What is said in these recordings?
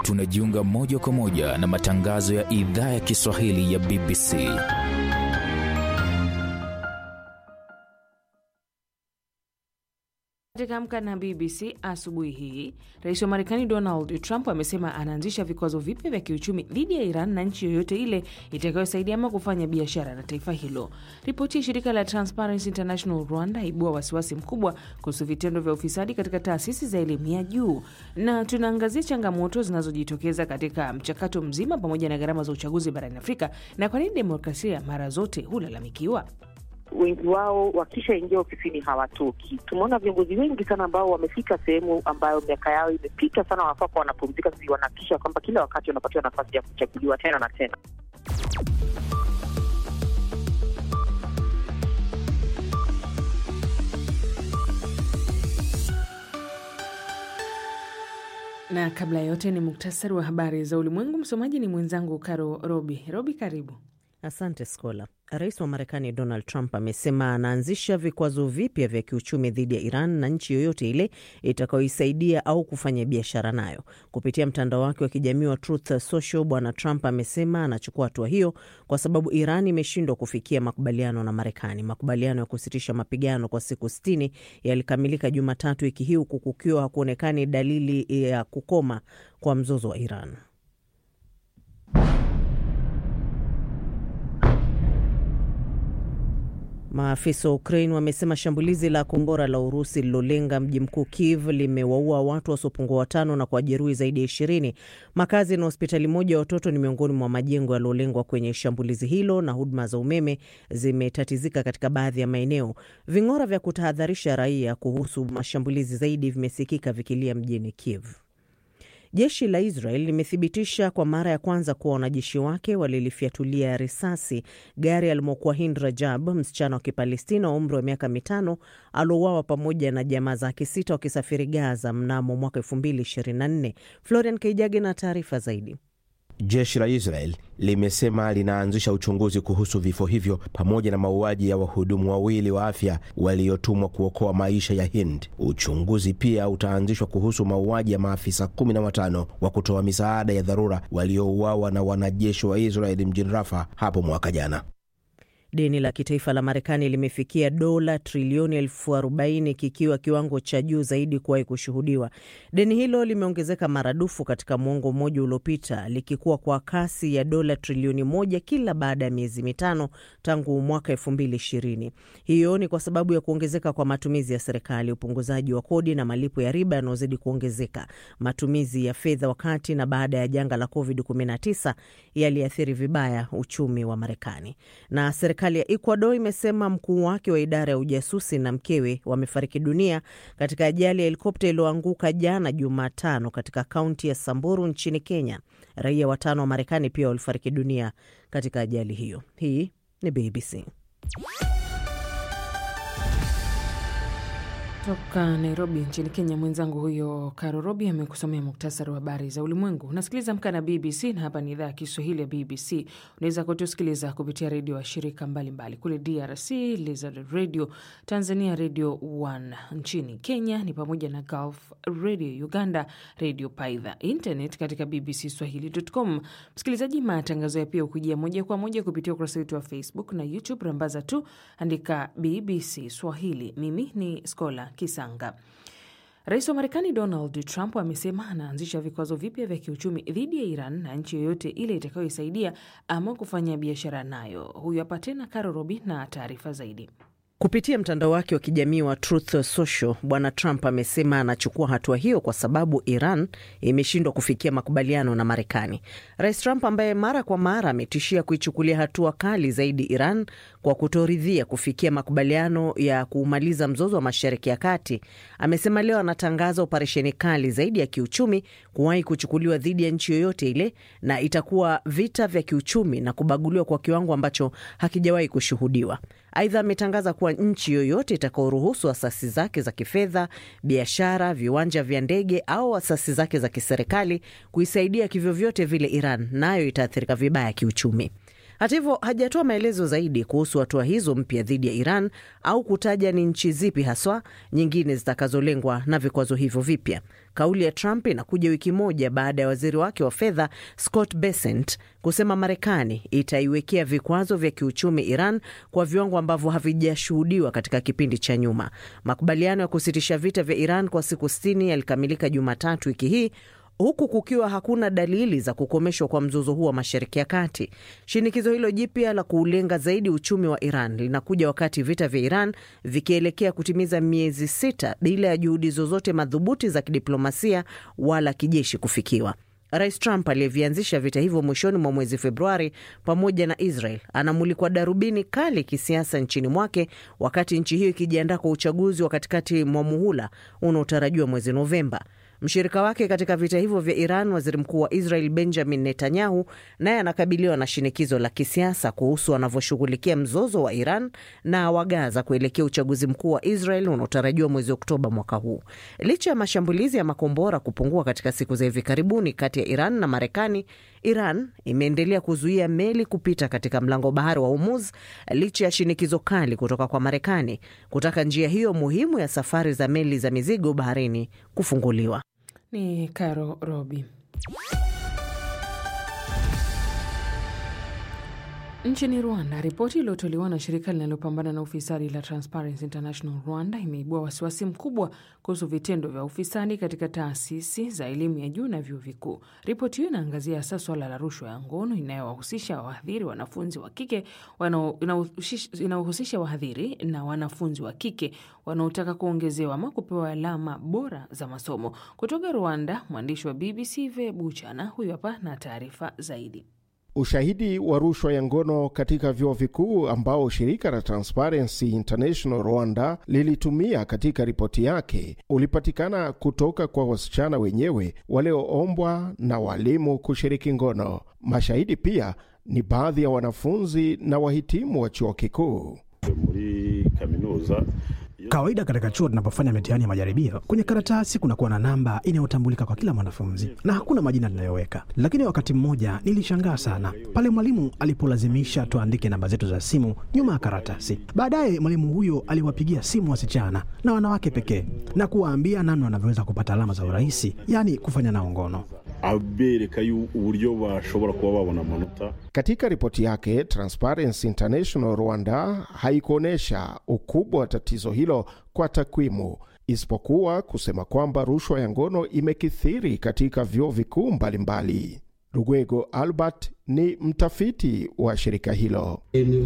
tunajiunga moja kwa moja na matangazo ya idhaa ya Kiswahili ya BBC. Katika Amka na BBC asubuhi hii, rais wa Marekani Donald Trump amesema anaanzisha vikwazo vipya vya kiuchumi dhidi ya Iran na nchi yoyote ile itakayosaidia ama kufanya biashara na taifa hilo. Ripoti ya shirika la Transparency International Rwanda ibua wasiwasi mkubwa kuhusu vitendo vya ufisadi katika taasisi za elimu ya juu, na tunaangazia changamoto zinazojitokeza katika mchakato mzima pamoja na gharama za uchaguzi barani Afrika na kwa nini demokrasia mara zote hulalamikiwa. Wengi wao wakishaingia ofisini hawatoki. Tumeona viongozi wengi sana ambao wamefika sehemu ambayo miaka yao imepita sana, wanafaa kuwa wanapumzika, sisi wanahakikisha kwamba kila wakati wanapatiwa nafasi ya kuchaguliwa tena na tena. Na kabla ya yote ni muktasari wa habari za ulimwengu. Msomaji ni mwenzangu Karo Robi. Robi, karibu. Asante Skola. Rais wa Marekani Donald Trump amesema anaanzisha vikwazo vipya vya kiuchumi dhidi ya Iran na nchi yoyote ile itakayoisaidia au kufanya biashara nayo. Kupitia mtandao wake wa kijamii wa Truth Social, Bwana Trump amesema anachukua hatua hiyo kwa sababu Iran imeshindwa kufikia makubaliano na Marekani. Makubaliano ya kusitisha mapigano kwa siku sitini yalikamilika Jumatatu wiki hii, huku kukiwa hakuonekani dalili ya kukoma kwa mzozo wa Iran. Maafisa wa Ukraine wamesema shambulizi la kombora la Urusi lilolenga mji mkuu Kiev limewaua watu wasiopungua watano na kuwajeruhi zaidi ya ishirini. Makazi na hospitali moja ya watoto ni miongoni mwa majengo yaliyolengwa kwenye shambulizi hilo, na huduma za umeme zimetatizika katika baadhi ya maeneo. Ving'ora vya kutahadharisha raia kuhusu mashambulizi zaidi vimesikika vikilia mjini Kiev. Jeshi la Israel limethibitisha kwa mara ya kwanza kuwa wanajeshi wake walilifyatulia risasi gari alimokuwa Hind Rajab, msichana wa Kipalestina wa umri wa miaka mitano aliouawa pamoja na jamaa zake sita wakisafiri Gaza mnamo mwaka 2024. Florian Keijage na taarifa zaidi. Jeshi la Israel limesema linaanzisha uchunguzi kuhusu vifo hivyo pamoja na mauaji ya wahudumu wawili wa afya waliotumwa kuokoa maisha ya Hind. Uchunguzi pia utaanzishwa kuhusu mauaji ya maafisa kumi na watano wa kutoa misaada ya dharura waliouawa na wanajeshi wa Israeli mjini Rafa hapo mwaka jana. Deni la kitaifa la Marekani limefikia dola trilioni elfu arobaini kikiwa kiwango cha juu zaidi kuwahi kushuhudiwa. Deni hilo limeongezeka maradufu katika mwongo mmoja uliopita, likikuwa kwa kasi ya dola trilioni moja kila baada ya miezi mitano tangu mwaka elfu mbili ishirini. Hiyo ni kwa sababu ya kuongezeka kwa matumizi ya serikali, upunguzaji wa kodi na malipo ya riba yanayozidi kuongezeka. Matumizi ya fedha wakati na baada ya janga la COVID-19 yaliathiri vibaya uchumi wa Marekani na serikali ya Ecuador imesema mkuu wake wa idara ya ujasusi na mkewe wamefariki dunia katika ajali ya helikopta iliyoanguka jana Jumatano katika kaunti ya Samburu nchini Kenya. Raia watano wa Marekani pia walifariki dunia katika ajali hiyo. Hii ni BBC. Toka Nairobi nchini Kenya, mwenzangu huyo Karo Robi amekusomea muktasari wa habari za ulimwengu. Unasikiliza Amka na BBC na hapa ni idhaa ya Kiswahili ya BBC. Unaweza kutusikiliza kupitia redio wa shirika mbalimbali kule DRC, Lizard Radio, Tanzania Radio 1, nchini Kenya ni pamoja na Gulf Radio, Uganda Radio Paidha, internet katika BBC Swahili.com. Msikilizaji, matangazo ya pia ukujia moja kwa moja kupitia ukurasa wetu wa Facebook na YouTube. Rambaza tu andika BBC Swahili. Mimi ni Skola Kisanga. Rais wa Marekani Donald Trump amesema anaanzisha vikwazo vipya vya kiuchumi dhidi ya Iran na nchi yoyote ile itakayoisaidia ama kufanya biashara nayo. Huyu hapa tena Caro Robi na taarifa zaidi. Kupitia mtandao wake wa kijamii wa Truth Social, Bwana Trump amesema anachukua hatua hiyo kwa sababu Iran imeshindwa kufikia makubaliano na Marekani. Rais Trump ambaye mara kwa mara ametishia kuichukulia hatua kali zaidi Iran kwa kutoridhia kufikia makubaliano ya kuumaliza mzozo wa Mashariki ya Kati, amesema leo anatangaza operesheni kali zaidi ya kiuchumi kuwahi kuchukuliwa dhidi ya nchi yoyote ile, na itakuwa vita vya kiuchumi na kubaguliwa kwa kiwango ambacho hakijawahi kushuhudiwa. Aidha, ametangaza kuwa nchi yoyote itakaoruhusu asasi zake za kifedha, biashara, viwanja vya ndege au asasi zake za kiserikali kuisaidia kivyovyote vile Iran, nayo itaathirika vibaya kiuchumi. Hata hivyo, hajatoa maelezo zaidi kuhusu hatua hizo mpya dhidi ya Iran au kutaja ni nchi zipi haswa nyingine zitakazolengwa na vikwazo hivyo vipya. Kauli ya Trump inakuja wiki moja baada ya waziri wake wa fedha Scott Bessent kusema Marekani itaiwekea vikwazo vya kiuchumi Iran kwa viwango ambavyo havijashuhudiwa katika kipindi cha nyuma. Makubaliano ya kusitisha vita vya Iran kwa siku sitini yalikamilika Jumatatu wiki hii huku kukiwa hakuna dalili za kukomeshwa kwa mzozo huo wa Mashariki ya Kati. Shinikizo hilo jipya la kuulenga zaidi uchumi wa Iran linakuja wakati vita vya Iran vikielekea kutimiza miezi sita bila ya juhudi zozote madhubuti za kidiplomasia wala kijeshi kufikiwa. Rais Trump aliyevianzisha vita hivyo mwishoni mwa mwezi Februari pamoja na Israel anamulikwa darubini kali kisiasa nchini mwake, wakati nchi hiyo ikijiandaa kwa uchaguzi wa katikati mwa muhula unaotarajiwa mwezi Novemba. Mshirika wake katika vita hivyo vya Iran, waziri mkuu wa Israel Benjamin Netanyahu, naye anakabiliwa na shinikizo la kisiasa kuhusu anavyoshughulikia mzozo wa Iran na wa Gaza kuelekea uchaguzi mkuu wa Israel unaotarajiwa mwezi Oktoba mwaka huu. Licha ya mashambulizi ya makombora kupungua katika siku za hivi karibuni kati ya Iran na Marekani, Iran imeendelea kuzuia meli kupita katika mlango bahari wa Hormuz licha ya shinikizo kali kutoka kwa Marekani kutaka njia hiyo muhimu ya safari za meli za mizigo baharini kufunguliwa. Ni Caro Robi. Nchini Rwanda, ripoti iliyotolewa na shirika linalopambana na ufisadi la Transparency International Rwanda imeibua wasiwasi mkubwa kuhusu vitendo vya ufisadi katika taasisi za elimu ya juu na vyuo vikuu. Ripoti hiyo inaangazia hasa swala la rushwa ya ngono inayowahusisha wahadhiri wanafunzi wa kike inayohusisha wahadhiri na wanafunzi wa kike wanaotaka kuongezewa ama kupewa alama bora za masomo. Kutoka Rwanda, mwandishi wa BBC Ve Buchana huyu hapa na taarifa zaidi. Ushahidi wa rushwa ya ngono katika vyuo vikuu ambao shirika la Transparency International Rwanda lilitumia katika ripoti yake ulipatikana kutoka kwa wasichana wenyewe walioombwa na walimu kushiriki ngono. Mashahidi pia ni baadhi ya wanafunzi na wahitimu wa chuo kikuu. muri kaminuza Kawaida katika chuo tunapofanya mitihani ya majaribio, kwenye karatasi kunakuwa na namba inayotambulika kwa kila mwanafunzi na hakuna majina tunayoweka. Lakini wakati mmoja nilishangaa sana pale mwalimu alipolazimisha tuandike namba zetu za simu nyuma ya karatasi. Baadaye mwalimu huyo aliwapigia simu wasichana na wanawake pekee na kuwaambia namna wanavyoweza kupata alama za urahisi, yaani kufanya nao ngono. abereka yu- uburyo bashobora kuba babona amanota Katika ripoti yake, Transparency International Rwanda haikuonyesha ukubwa wa tatizo hilo kwa takwimu, isipokuwa kusema kwamba rushwa ya ngono imekithiri katika vyuo vikuu mbalimbali. Rugwego Albert ni mtafiti wa shirika hilo.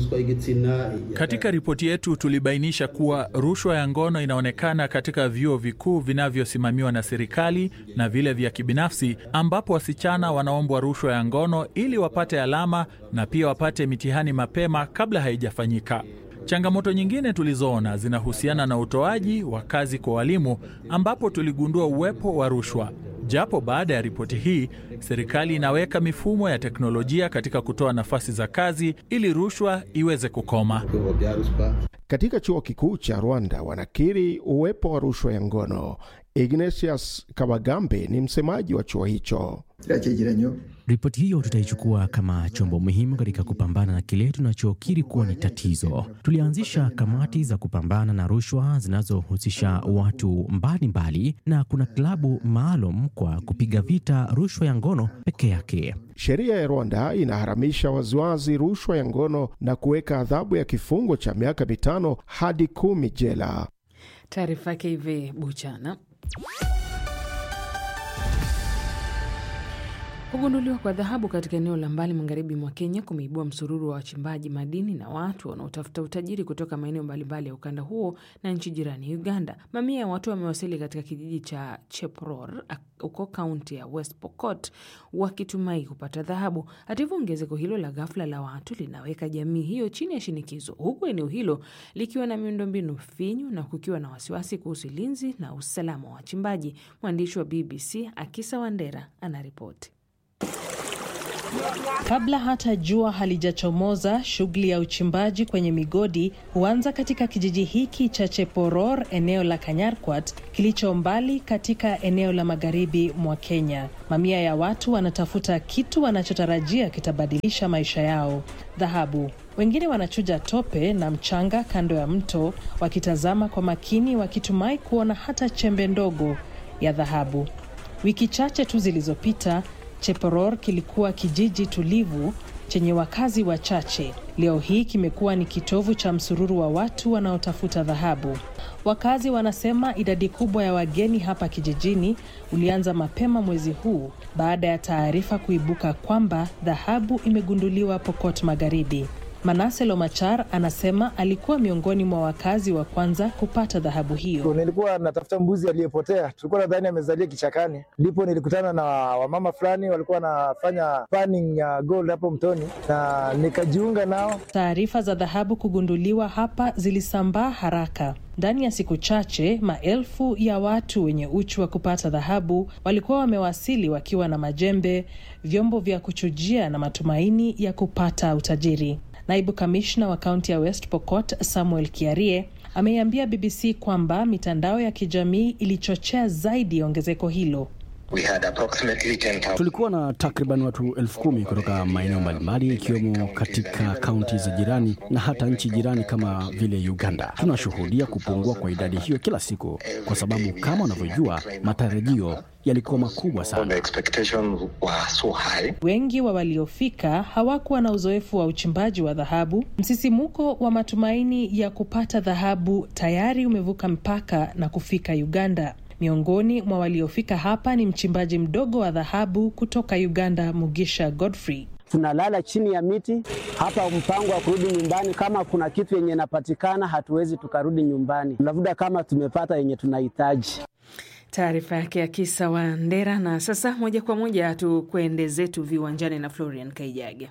Katika ripoti yetu tulibainisha kuwa rushwa ya ngono inaonekana katika vyuo vikuu vinavyosimamiwa na serikali na vile vya kibinafsi, ambapo wasichana wanaombwa rushwa ya ngono ili wapate alama na pia wapate mitihani mapema kabla haijafanyika. Changamoto nyingine tulizoona zinahusiana na utoaji wa kazi kwa walimu, ambapo tuligundua uwepo wa rushwa. Japo baada ya ripoti hii, serikali inaweka mifumo ya teknolojia katika kutoa nafasi za kazi ili rushwa iweze kukoma. Katika chuo kikuu cha Rwanda wanakiri uwepo wa rushwa ya ngono. Ignatius Kabagambe ni msemaji wa chuo hicho. Ripoti hiyo tutaichukua kama chombo muhimu katika kupambana na kile tunachokiri kuwa ni tatizo. Tulianzisha kamati za kupambana na rushwa zinazohusisha watu mbalimbali mbali, na kuna klabu maalum kwa kupiga vita rushwa ya ngono peke yake. Sheria ya Rwanda inaharamisha waziwazi rushwa ya ngono na kuweka adhabu ya kifungo cha miaka mitano hadi kumi jela. Taarifa yake hivi Buchana. Kugunduliwa kwa dhahabu katika eneo la mbali magharibi mwa Kenya kumeibua msururu wa wachimbaji madini na watu wanaotafuta utajiri kutoka maeneo mbalimbali ya ukanda huo na nchi jirani Uganda. Mamia ya watu wamewasili katika kijiji cha Chepror huko kaunti ya West Pokot wakitumai kupata dhahabu. Hata hivyo, ongezeko hilo la ghafla la watu linaweka jamii hiyo chini ya shinikizo, huku eneo hilo likiwa na miundombinu finyu na kukiwa na wasiwasi kuhusu ulinzi na usalama wa wachimbaji. Mwandishi wa BBC Akisa Wandera anaripoti. Kabla hata jua halijachomoza, shughuli ya uchimbaji kwenye migodi huanza katika kijiji hiki cha Cheporor, eneo la Kanyarkwat, kilicho mbali katika eneo la magharibi mwa Kenya. Mamia ya watu wanatafuta kitu wanachotarajia kitabadilisha maisha yao: dhahabu. Wengine wanachuja tope na mchanga kando ya mto, wakitazama kwa makini, wakitumai kuona hata chembe ndogo ya dhahabu. Wiki chache tu zilizopita Cheporor kilikuwa kijiji tulivu chenye wakazi wachache. Leo hii kimekuwa ni kitovu cha msururu wa watu wanaotafuta dhahabu. Wakazi wanasema idadi kubwa ya wageni hapa kijijini ulianza mapema mwezi huu baada ya taarifa kuibuka kwamba dhahabu imegunduliwa Pokot Magharibi. Manase Lomachar anasema alikuwa miongoni mwa wakazi wa kwanza kupata dhahabu hiyo. Nilikuwa natafuta mbuzi aliyepotea, tulikuwa nadhani amezalia kichakani, ndipo nilikutana na wamama fulani walikuwa wanafanya panning ya gold hapo mtoni na nikajiunga nao. Taarifa za dhahabu kugunduliwa hapa zilisambaa haraka. Ndani ya siku chache, maelfu ya watu wenye uchu wa kupata dhahabu walikuwa wamewasili wakiwa na majembe, vyombo vya kuchujia na matumaini ya kupata utajiri. Naibu kamishna wa kaunti ya West Pokot Samuel Kiarie ameiambia BBC kwamba mitandao ya kijamii ilichochea zaidi ongezeko hilo. Tulikuwa na takriban watu elfu kumi kutoka maeneo mbalimbali ikiwemo katika kaunti za jirani na hata nchi jirani kama vile Uganda. Tunashuhudia kupungua kwa idadi hiyo kila siku, kwa sababu kama unavyojua, matarajio yalikuwa makubwa sana. Wengi wa waliofika hawakuwa na uzoefu wa uchimbaji wa dhahabu. Msisimuko wa matumaini ya kupata dhahabu tayari umevuka mpaka na kufika Uganda. Miongoni mwa waliofika hapa ni mchimbaji mdogo wa dhahabu kutoka Uganda, Mugisha Godfrey. Tunalala chini ya miti hapa, mpango wa kurudi nyumbani. Kama kuna kitu yenye inapatikana, hatuwezi tukarudi nyumbani, labda kama tumepata yenye tunahitaji. Taarifa yake ya Kisa wa Ndera. Na sasa moja kwa moja tukwende zetu viwanjani na Florian Kaijage.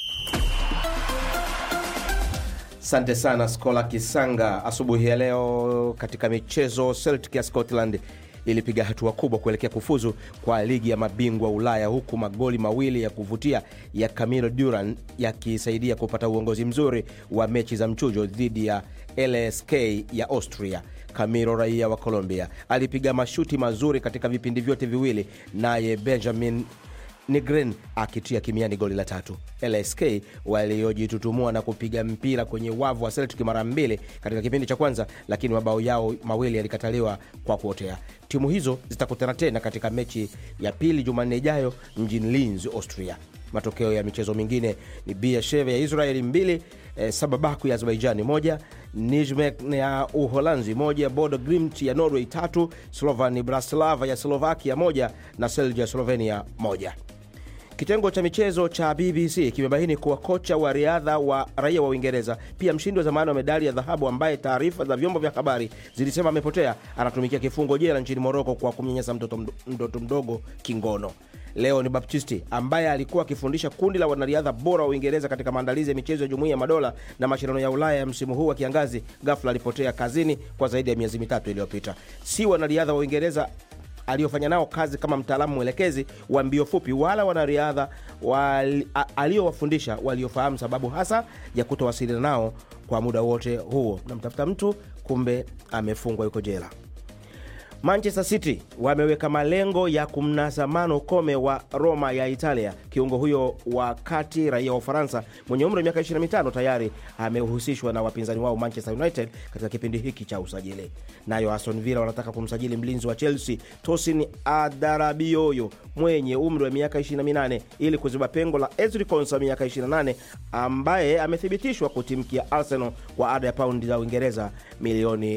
Asante sana Skola Kisanga. Asubuhi ya leo katika michezo, Celtic ya Scotland ilipiga hatua kubwa kuelekea kufuzu kwa ligi ya mabingwa Ulaya, huku magoli mawili ya kuvutia ya Camilo Duran yakisaidia kupata uongozi mzuri wa mechi za mchujo dhidi ya LSK ya Austria. Camilo raia wa Colombia alipiga mashuti mazuri katika vipindi vyote viwili, naye Benjamin Nigren akitia kimiani goli la tatu. LSK waliojitutumua na kupiga mpira kwenye wavu wa Celtic mara mbili katika kipindi cha kwanza, lakini mabao yao mawili yalikataliwa kwa kuotea. Timu hizo zitakutana tena katika mechi ya pili Jumanne ijayo mjini Linz, Austria. Matokeo ya michezo mingine ni Beersheva ya Israeli mbili, eh, Sababaku ya Azerbaijani moja, Nijmek ya Uholanzi moja, Bodo Glimt ya Norway tatu, Slovan Bratislava ya Slovakia moja na Celje ya Slovenia moja. Kitengo cha michezo cha BBC kimebaini kuwa kocha wa riadha wa raia wa Uingereza, pia mshindi wa zamani wa medali ya dhahabu, ambaye taarifa za vyombo vya habari zilisema amepotea, anatumikia kifungo jela nchini Moroko kwa kumnyanyasa mtoto, mtoto mdogo kingono. Leo ni Baptisti ambaye alikuwa akifundisha kundi la wanariadha bora wa Uingereza katika maandalizi ya michezo ya Jumuiya ya Madola na mashindano ya Ulaya ya msimu huu wa kiangazi, ghafla alipotea kazini kwa zaidi ya miezi mitatu iliyopita. Si wanariadha wa Uingereza aliyofanya nao kazi kama mtaalamu mwelekezi wa mbio fupi wala wanariadha wali, aliyowafundisha waliofahamu sababu hasa ya kutowasiliana nao kwa muda wote huo. Namtafuta mtu kumbe amefungwa, yuko jela. Manchester City wameweka malengo ya kumnasa Mano Kome wa Roma ya Italia. Kiungo huyo wa kati raia wa Ufaransa mwenye umri wa miaka 25 tayari amehusishwa na wapinzani wao Manchester United katika kipindi hiki cha usajili. Nayo Aston Villa wanataka kumsajili mlinzi wa Chelsea Tosin Adarabioyo mwenye umri wa miaka 28 ili kuziba pengo la Ezri Konsa miaka 28 ambaye amethibitishwa kutimkia Arsenal kwa ada ya paundi za Uingereza milioni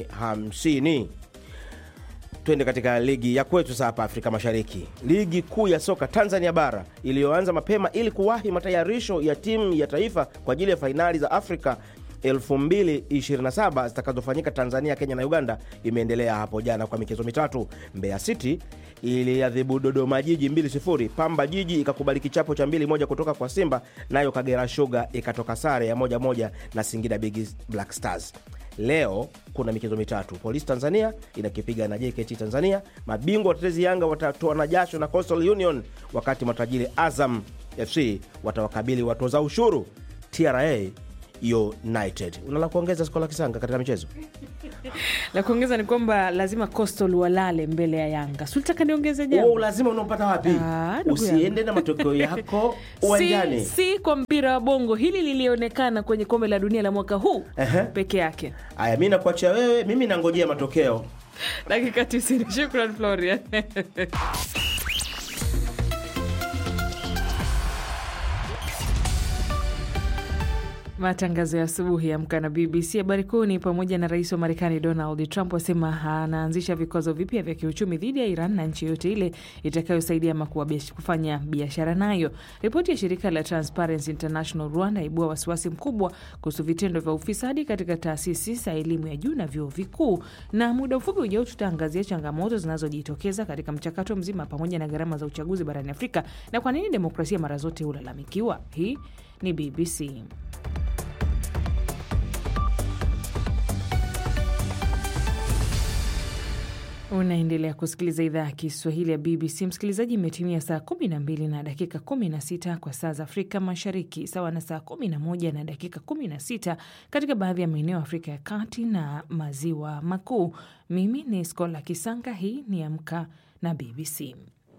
50. Twende katika ligi ya kwetu sasa hapa Afrika Mashariki. Ligi kuu ya soka Tanzania bara iliyoanza mapema ili kuwahi matayarisho ya timu ya taifa kwa ajili ya fainali za Afrika 2027 zitakazofanyika Tanzania, Kenya na Uganda imeendelea hapo jana kwa michezo mitatu. Mbeya City iliadhibu Dodoma Jiji 2-0. Pamba Jiji ikakubali kichapo cha 2-1 kutoka kwa Simba, nayo Kagera Sugar ikatoka sare ya moja moja na Singida Big Black Stars. Leo kuna michezo mitatu. Polisi Tanzania inakipiga na JKT Tanzania. Mabingwa watetezi Yanga watatoa na jasho na Coastal Union, wakati matajiri Azam FC watawakabili watoza ushuru TRA United. Unala kuongeza Skola Kisanga katika michezo? La kuongeza ni kwamba lazima Coastal walale mbele ya Yanga. Sulitaka niongeze jambo? Oh, lazima unaopata wapi? Ah, ndugu Usiende yangu. na matokeo yako si, uwanjani. si kwa mpira wa bongo. Hili lilionekana kwenye kombe la dunia la mwaka huu Ehe. peke yake. Aya, mi nakuachia wewe, mimi nangojea matokeo. Dakika 90. Shukran Florian. Matangazo ya asubuhi ya Amka na BBC. Habari kuu ni pamoja na rais wa Marekani Donald Trump asema anaanzisha vikwazo vipya vya kiuchumi dhidi ya Iran na nchi yoyote ile itakayosaidia ama kuwa biash- kufanya biashara nayo. Ripoti ya shirika la Transparency International Rwanda ibua wasiwasi mkubwa kuhusu vitendo vya ufisadi katika taasisi za elimu ya juu na vyuo vikuu. Na muda mfupi ujao tutaangazia changamoto zinazojitokeza katika mchakato mzima pamoja na gharama za uchaguzi barani Afrika na kwa nini demokrasia mara zote hulalamikiwa. Hii ni BBC. Unaendelea kusikiliza idhaa ya Kiswahili ya BBC. Msikilizaji, imetimia saa 12 na dakika 16 kwa saa za Afrika Mashariki, sawa na saa 11 na dakika 16 katika baadhi ya maeneo ya Afrika ya Kati na Maziwa Makuu. Mimi ni Skola Kisanga, hii ni Amka na BBC.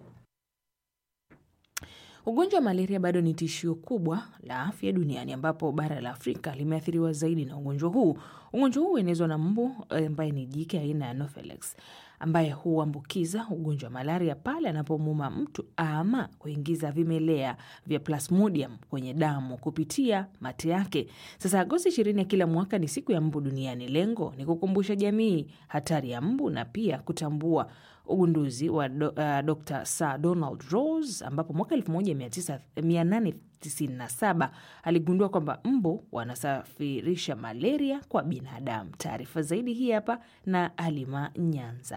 Ugonjwa wa malaria bado ni tishio kubwa la afya duniani ambapo bara la Afrika limeathiriwa zaidi na ugonjwa huu. Ugonjwa huu huenezwa na mbu eh, ambaye ni jike aina ya Anopheles ambaye huambukiza ugonjwa wa malaria pale anapomuuma mtu ama kuingiza vimelea vya Plasmodium kwenye damu kupitia mate yake. Sasa Agosti ishirini ya kila mwaka ni siku ya mbu duniani. Lengo ni kukumbusha jamii hatari ya mbu na pia kutambua ugunduzi wa do, uh, Dr Sir Donald Rose ambapo mwaka 1897 aligundua kwamba mbu wanasafirisha malaria kwa binadamu. Taarifa zaidi hii hapa na Alima Nyanza.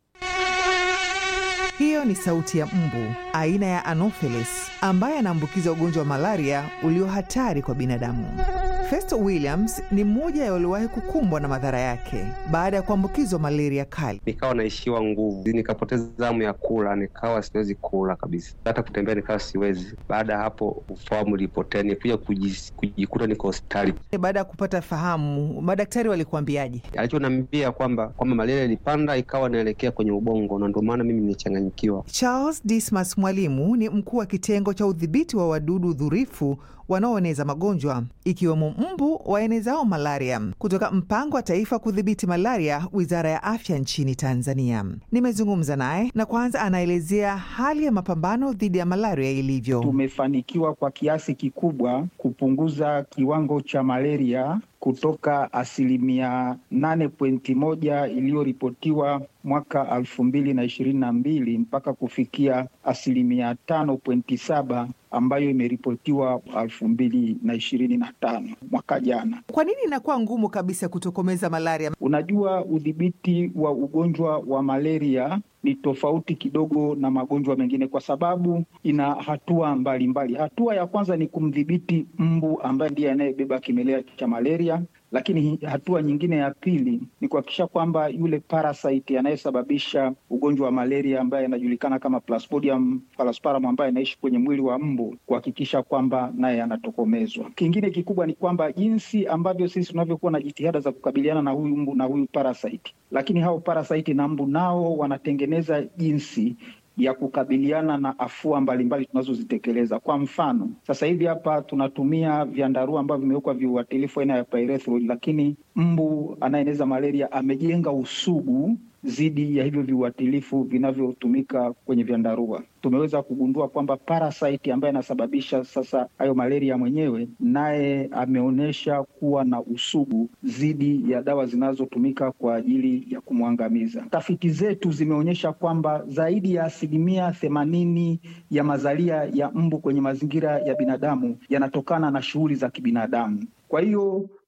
Hiyo ni sauti ya mbu aina ya Anopheles ambaye anaambukiza ugonjwa wa malaria ulio hatari kwa binadamu. Festo Williams ni mmoja ya waliowahi kukumbwa na madhara yake baada ya kuambukizwa malaria kali. nikawa naishiwa nguvu, nikapoteza hamu ya kula, nikawa siwezi kula kabisa, hata kutembea nikawa siwezi. Baada ya hapo ufahamu ulipotea, nikuja kujis- kujikuta niko hospitali. Baada ya kupata fahamu, madaktari walikuambiaje? Alichoniambia kwamba kwamba malaria ilipanda ikawa inaelekea kwenye ubongo, na ndio maana mimi nilichanganyikiwa. Charles Dismas Mwalimu ni mkuu wa kitengo cha udhibiti wa wadudu dhurifu wanaoeneza magonjwa ikiwemo mbu waenezao malaria kutoka mpango wa taifa kudhibiti malaria, wizara ya afya nchini Tanzania. Nimezungumza naye na kwanza anaelezea hali ya mapambano dhidi ya malaria ilivyo. Tumefanikiwa kwa kiasi kikubwa kupunguza kiwango cha malaria kutoka asilimia nane pointi moja iliyoripotiwa mwaka elfu mbili na ishirini na mbili mpaka kufikia asilimia tano pointi saba ambayo imeripotiwa elfu mbili na ishirini na tano mwaka jana. Kwa nini inakuwa ngumu kabisa kutokomeza malaria? Unajua, udhibiti wa ugonjwa wa malaria ni tofauti kidogo na magonjwa mengine kwa sababu ina hatua mbalimbali mbali. Hatua ya kwanza ni kumdhibiti mbu ambaye ndiye anayebeba kimelea cha malaria, lakini hatua nyingine ya pili ni kuhakikisha kwamba yule parasite anayesababisha ugonjwa wa malaria ambaye anajulikana kama Plasmodium falciparum ambaye anaishi kwenye mwili wa mbu, kuhakikisha kwamba naye anatokomezwa. Kingine kikubwa ni kwamba jinsi ambavyo sisi tunavyokuwa na jitihada za kukabiliana na huyu mbu na huyu parasite, lakini hao parasite na mbu nao wanatengeneza jinsi ya kukabiliana na afua mbalimbali tunazozitekeleza. Kwa mfano, sasa hivi hapa tunatumia vyandarua ambavyo vimewekwa viuatilifu aina ya pyrethroid, lakini mbu anayeneza malaria amejenga usugu dhidi ya hivyo viuatilifu vinavyotumika kwenye vyandarua. Tumeweza kugundua kwamba parasite ambaye anasababisha sasa hayo malaria mwenyewe naye ameonyesha kuwa na usugu dhidi ya dawa zinazotumika kwa ajili ya kumwangamiza. Tafiti zetu zimeonyesha kwamba zaidi ya asilimia themanini ya mazalia ya mbu kwenye mazingira ya binadamu yanatokana na shughuli za kibinadamu. Kwa hiyo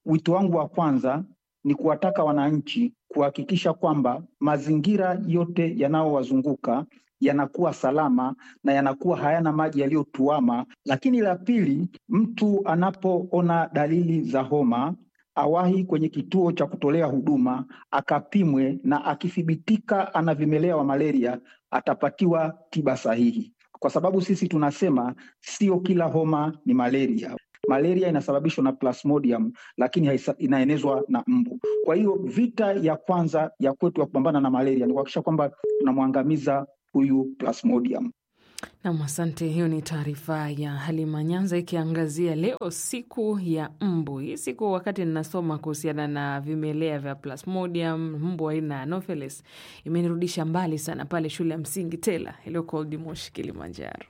wito wangu wa kwanza ni kuwataka wananchi kuhakikisha kwamba mazingira yote yanayowazunguka yanakuwa salama na yanakuwa hayana maji yaliyotuama. Lakini la pili, mtu anapoona dalili za homa awahi kwenye kituo cha kutolea huduma akapimwe, na akithibitika ana vimelea wa malaria atapatiwa tiba sahihi, kwa sababu sisi tunasema sio kila homa ni malaria. Malaria inasababishwa na Plasmodium, lakini haisa, inaenezwa na mbu. Kwa hiyo vita ya kwanza ya kwetu ya kupambana na malaria ni kuhakikisha kwamba tunamwangamiza huyu Plasmodium. Nam, asante. Hiyo ni taarifa ya Halima Nyanza ikiangazia leo siku ya mbu. Hii siku wakati ninasoma kuhusiana na vimelea vya Plasmodium, mbu aina ya Anopheles, imenirudisha mbali sana pale shule ya msingi Tela iliyoko Old Moshi, Kilimanjaro.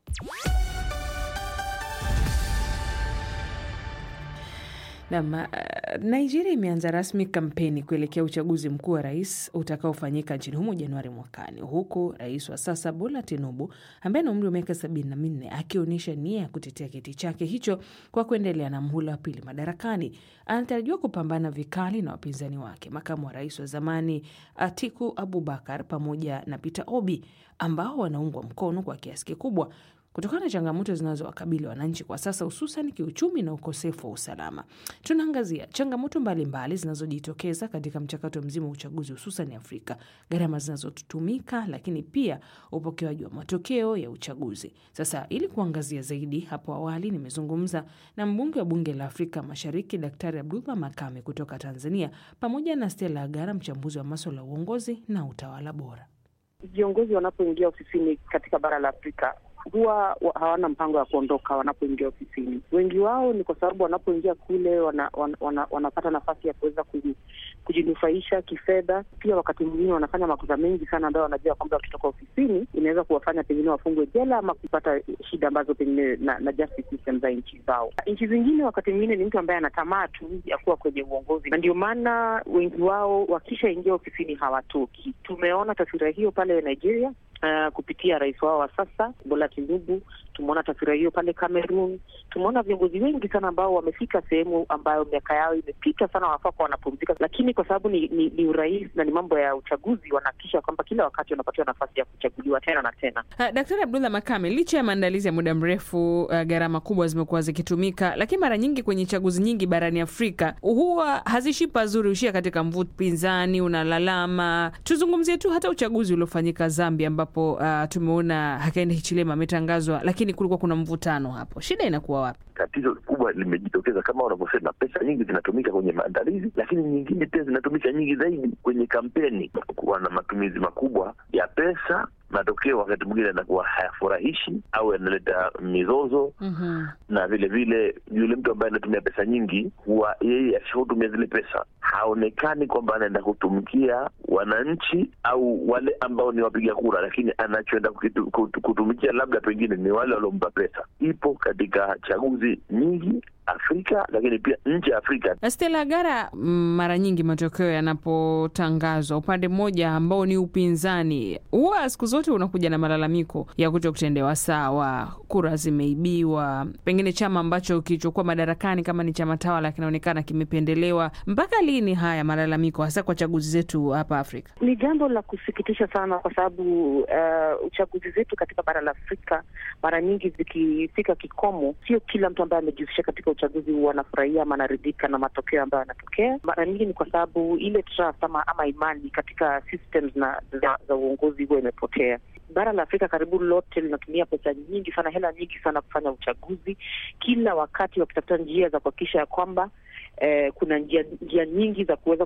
Nam, Nigeria imeanza rasmi kampeni kuelekea uchaguzi mkuu wa rais utakaofanyika nchini humo Januari mwakani, huku rais wa sasa Bola Tinubu ambaye ana umri wa miaka sabini na minne akionyesha nia ya kutetea kiti chake hicho kwa kuendelea na mhula wa pili madarakani. Anatarajiwa kupambana vikali na wapinzani wake, makamu wa rais wa zamani Atiku Abubakar pamoja na Peter Obi ambao wanaungwa mkono kwa kiasi kikubwa kutokana na changamoto zinazowakabili wananchi kwa sasa, hususan kiuchumi na ukosefu wa usalama. Tunaangazia changamoto mbalimbali zinazojitokeza katika mchakato mzima wa uchaguzi, hususan Afrika, gharama zinazotumika, lakini pia upokewaji wa matokeo ya uchaguzi. Sasa, ili kuangazia zaidi, hapo awali nimezungumza na mbunge wa bunge la Afrika Mashariki, Daktari Abdullah Makame kutoka Tanzania, pamoja na Stella Agara, mchambuzi wa maswala ya uongozi na utawala bora. Viongozi wanapoingia ofisini katika bara la Afrika huwa hawana mpango wa kuondoka wanapoingia ofisini. Wengi wao ni kwa sababu wanapoingia kule wana, wana, wana, wanapata nafasi ya kuweza kujinufaisha kifedha. Pia wakati mwingine wanafanya makosa mengi sana ambayo wanajua kwamba wakitoka ofisini inaweza kuwafanya pengine wafungwe jela ama kupata shida ambazo pengine na, na justice system za nchi zao. Nchi zingine wakati mwingine ni mtu ambaye ana tamaa tu ya kuwa kwenye uongozi, na ndio maana wengi wao wakishaingia ofisini hawatoki. Tumeona taswira hiyo pale Nigeria. Uh, kupitia rais wao wa sasa Bola Tinubu. Tumeona taswira hiyo pale Cameroon. Tumeona viongozi wengi sana ambao wamefika sehemu ambayo miaka yao imepita sana, wanafaa kuwa wanapumzika, lakini kwa sababu ni, ni, ni urais na ni mambo ya uchaguzi, wanahakikisha kwamba kila wakati wanapatiwa nafasi ya kuchaguliwa tena na tena. Uh, Daktari Abdullah Makame, licha ya maandalizi ya muda mrefu, uh, gharama kubwa zimekuwa zikitumika, lakini mara nyingi kwenye chaguzi nyingi barani Afrika huwa hazishi pazuri, hushia katika mvuto, pinzani unalalama. Tuzungumzie tu hata uchaguzi uliofanyika Zambia ambapo Uh, tumeona Hakainde Hichilema ametangazwa, lakini kulikuwa kuna mvutano hapo. Shida inakuwa wapi? Tatizo kubwa limejitokeza kama unavyosema, pesa nyingi zinatumika kwenye maandalizi, lakini nyingine pia zinatumika nyingi zaidi kwenye kampeni. Kuwa na matumizi makubwa ya pesa, matokeo wakati mwingine yanakuwa hayafurahishi au yanaleta mizozo. mm -hmm. Na vile vile yule mtu ambaye anatumia pesa nyingi, huwa yeye akishakutumia zile pesa haonekani kwamba anaenda kutumikia wananchi au wale ambao ni wapiga kura, lakini anachoenda kutumikia labda pengine ni wale waliompa pesa. Ipo katika chaguzi nyingi Afrika lakini pia nje ya Afrika. Stella Agara, mara nyingi matokeo yanapotangazwa, upande mmoja ambao ni upinzani, huwa siku zote unakuja na malalamiko ya kuto kutendewa sawa, kura zimeibiwa, pengine chama ambacho kilichokuwa madarakani kama ni chama tawala kinaonekana kimependelewa. Mpaka lini haya malalamiko, hasa kwa chaguzi zetu hapa Afrika? Ni jambo la kusikitisha sana, kwa sababu uh, uchaguzi zetu katika bara la Afrika mara nyingi zikifika kikomo, sio kila mtu ambaye amejihusisha katika uchaguzi huwa anafurahia ama anaridhika na matokeo ambayo yanatokea. Mara nyingi ni kwa sababu ile trust ama, ama imani katika systems na za, za uongozi huwa imepotea. Bara la Afrika karibu lote linatumia pesa nyingi sana, hela nyingi sana kufanya uchaguzi, kila wakati wakitafuta njia za kuhakikisha ya kwamba Eh, kuna njia njia nyingi za kuweza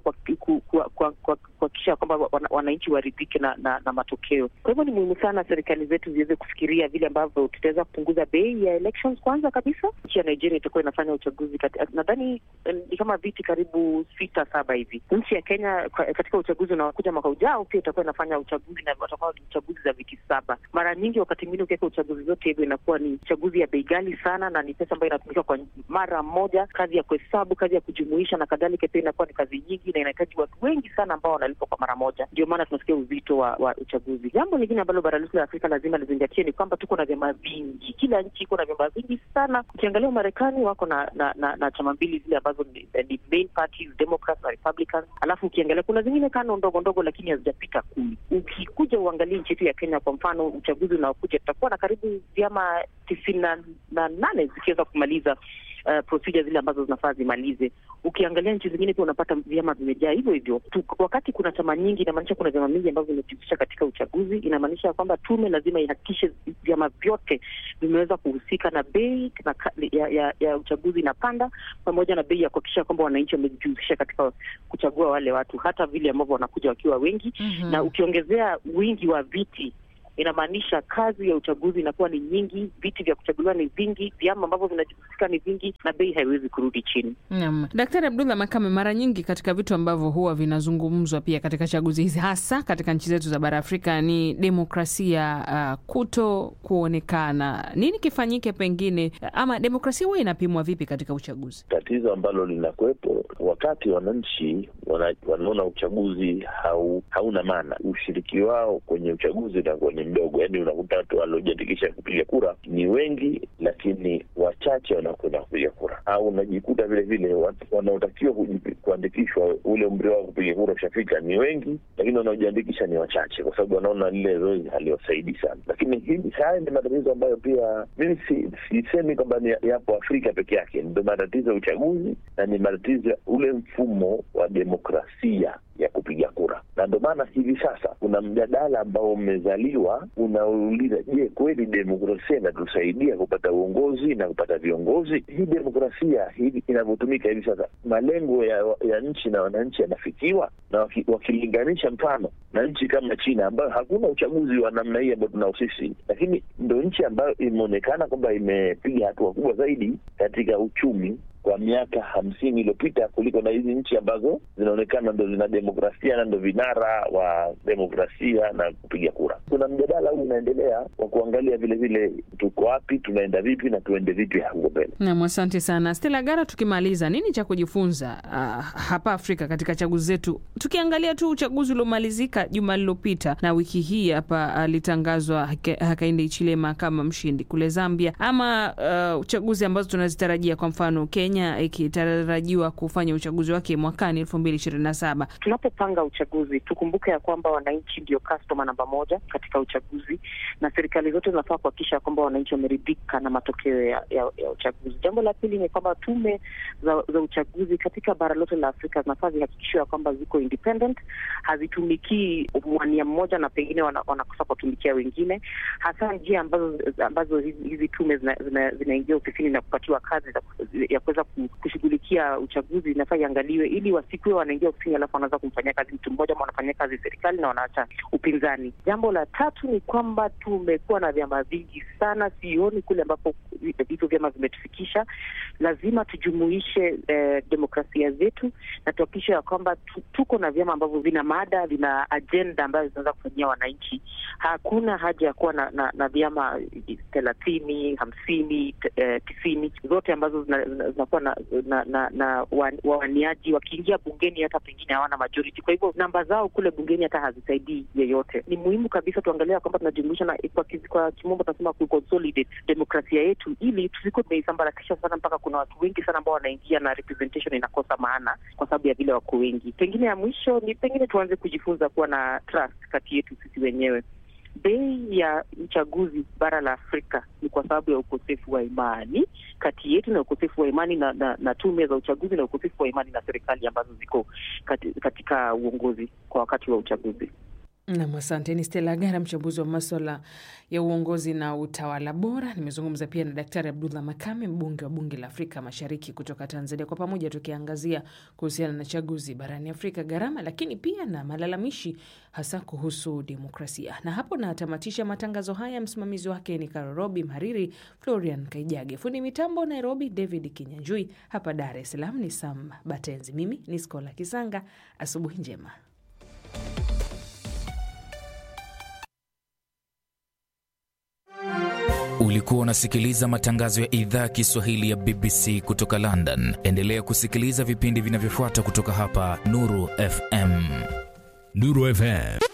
kuhakikisha kwamba wananchi waridhike na, na, na matokeo. Kwa hivyo ni muhimu sana serikali zetu ziweze kufikiria vile ambavyo tutaweza kupunguza bei ya elections. Kwanza kabisa, nchi ya Nigeria itakuwa inafanya uchaguzi nadhani ni kama viti karibu sita saba hivi. Nchi ya Kenya katika uchaguzi unaokuja mwaka ujao pia itakuwa inafanya uchaguzi na watakuwa ni uchaguzi za viti saba. Mara nyingi wakati mwingine ukiweka uchaguzi zote hivyo inakuwa ni uchaguzi ya bei ghali sana, na ni pesa ambayo inatumika kwa mara moja, kazi ya kuhesabu, kazi kazi ya kujumuisha na kadhalika pia inakuwa ni kazi nyingi na inahitaji watu wengi sana ambao wanalipwa kwa mara moja. Ndio maana tunasikia uzito wa, wa uchaguzi. Jambo lingine ambalo bara letu la Afrika lazima lizingatie ni kwamba tuko na vyama vingi, kila nchi iko na vyama vingi sana. Ukiangalia Marekani wako na na, na, na chama mbili zile ambazo ni, ni main parties, Democrats na Republicans, alafu ukiangalia kuna zingine kano ndogo ndogo, lakini hazijapita kumi. Ukikuja uangalie nchi yetu ya Kenya kwa mfano, uchaguzi unaokuja tutakuwa na karibu vyama tisini na nane zikiweza kumaliza Uh, procedure zile ambazo zinafaa zimalize. Ukiangalia nchi zingine pia unapata vyama vimejaa hivyo hivyo tu. Wakati kuna chama nyingi, inamaanisha kuna vyama vingi ambavyo vimejihusisha katika uchaguzi. Inamaanisha kwamba tume lazima ihakikishe vyama vyote vimeweza kuhusika na bei na ya, ya, ya uchaguzi inapanda, pamoja na bei ya kuhakikisha kwamba wananchi wamejihusisha katika kuchagua wale watu, hata vile ambavyo wanakuja wakiwa wengi mm -hmm. na ukiongezea wingi wa viti inamaanisha kazi ya uchaguzi inakuwa ni nyingi, viti vya kuchaguliwa ni vingi, vyama ambavyo vinajihusika ni vingi, na bei haiwezi kurudi chini. Naam, Daktari Abdullah Makame, mara nyingi katika vitu ambavyo huwa vinazungumzwa pia katika chaguzi hizi, hasa katika nchi zetu za bara Afrika, ni demokrasia uh, kuto kuonekana. Nini kifanyike pengine, ama demokrasia huwa inapimwa vipi katika uchaguzi? Tatizo ambalo linakuwepo wakati wananchi wana, wanaona uchaguzi hau, hauna maana, ushiriki wao kwenye uchaguzi unakuwa ni mdogo. Yani unakuta watu waliojiandikisha kupiga kura ni wengi, lakini wachache wanakwenda kupiga kura, au unajikuta vile vile wanaotakiwa kuandikishwa ule umri wao kupiga kura ushafika ni wengi, lakini wanaojiandikisha ni wachache, kwa sababu wanaona lile zoezi haliwasaidi sana. Lakini hili haya ni matatizo ambayo pia mimi sisemi si kwamba yapo Afrika peke yake, ndio matatizo ya uchaguzi na ni matatizo ya ule mfumo wa demokrasia ya kupiga kura, na ndio maana hivi sasa kuna mjadala ambao umezaliwa unauliza, je, kweli demokrasia inatusaidia kupata uongozi na kupata viongozi? Hii demokrasia hii inavyotumika hivi sasa, malengo ya, ya nchi na wananchi yanafikiwa? Na waki, wakilinganisha mfano na nchi kama China ambayo hakuna uchaguzi wa namna hii ambao tunao sisi, lakini ndo nchi ambayo imeonekana kwamba imepiga hatua kubwa zaidi katika uchumi kwa miaka hamsini iliyopita kuliko na hizi nchi ambazo zinaonekana ndo zina demokrasia na ndo vinara wa demokrasia na kupiga kura. Kuna mjadala huu unaendelea wa kuangalia vile vile tuko wapi, tunaenda vipi na tuende vipi huko mbele. Nam, asante sana Stella Gara. Tukimaliza, nini cha kujifunza uh, hapa Afrika katika chaguzi zetu, tukiangalia tu uchaguzi uliomalizika juma lililopita na wiki hii hapa alitangazwa uh, Hakainde Hichilema kama mshindi kule Zambia, ama uh, uchaguzi ambazo tunazitarajia kwa mfano Kenya ikitarajiwa kufanya uchaguzi wake mwakani elfu mbili ishirini na saba. Tunapopanga uchaguzi tukumbuke ya kwamba wananchi ndio customer namba moja katika uchaguzi, na serikali zote zinafaa kuhakikisha kwamba wananchi wameridhika na matokeo ya, ya, ya uchaguzi. Jambo la pili ni kwamba tume za, za uchaguzi katika bara lote la Afrika zinafaa zihakikishiwa ya kwamba ziko independent, hazitumikii mwania mmoja na pengine wanakosa wana kuwatumikia wengine, hasa njia ambazo ambazo hizi, hizi tume zinaingia zina, zina ofisini na kupatiwa kazi za, ya kuweza kushughulikia uchaguzi inafaa iangaliwe, ili wasikuwe wanaingia ofisini alafu wanaweza kumfanyia kazi mtu mmoja ama wanafanyia kazi serikali na wanaacha upinzani. Jambo la tatu ni kwamba tumekuwa na vyama vingi sana, sioni kule ambapo hivyo vyama vimetufikisha. Lazima tujumuishe eh, demokrasia zetu na tuhakikishe ya kwamba tuko na vyama ambavyo vina mada, vina ajenda ambayo zinaweza kufanyia wananchi. Hakuna haja ya kuwa na, na, na vyama thelathini, hamsini, eh, tisini zote ambazo zinakuwa na, na, na, na wawaniaji wakiingia bungeni hata pengine hawana majority. Kwa hivyo namba zao kule bungeni hata hazisaidii yeyote. Ni muhimu kabisa tuangalia kwamba tunajumuisha na kwa, kwa kimombo tunasema kuconsolidate demokrasia yetu, ili tusikuwe tumeisambaratisha sana mpaka kuna watu wengi sana ambao wanaingia na representation inakosa maana kwa sababu ya vile wako wengi. Pengine ya mwisho ni pengine tuanze kujifunza kuwa na trust kati yetu sisi wenyewe. Bei ya uchaguzi bara la Afrika ni kwa sababu ya ukosefu wa imani kati yetu na ukosefu wa imani na, na, na tume za uchaguzi na ukosefu wa imani na serikali ambazo ziko kati, katika uongozi kwa wakati wa uchaguzi. Nam, asante. Ni Stella Gara, mchambuzi wa maswala ya uongozi na utawala bora. Nimezungumza pia na Daktari Abdullah Makame, mbunge wa bunge la Afrika Mashariki kutoka Tanzania, kwa pamoja tukiangazia kuhusiana na chaguzi barani Afrika, gharama, lakini pia na malalamishi hasa kuhusu demokrasia. Na hapo natamatisha matangazo haya. Msimamizi wake ni Karorobi, mhariri Florian Kaijage, fundi mitambo Nairobi David Kinyanjui, hapa Dar es Salaam ni Sam Batenzi, mimi ni Skola Kisanga. Asubuhi njema. Uli Ulikuwa unasikiliza matangazo ya idhaa ya Kiswahili ya BBC kutoka London. Endelea kusikiliza vipindi vinavyofuata kutoka hapa Nuru FM. Nuru FM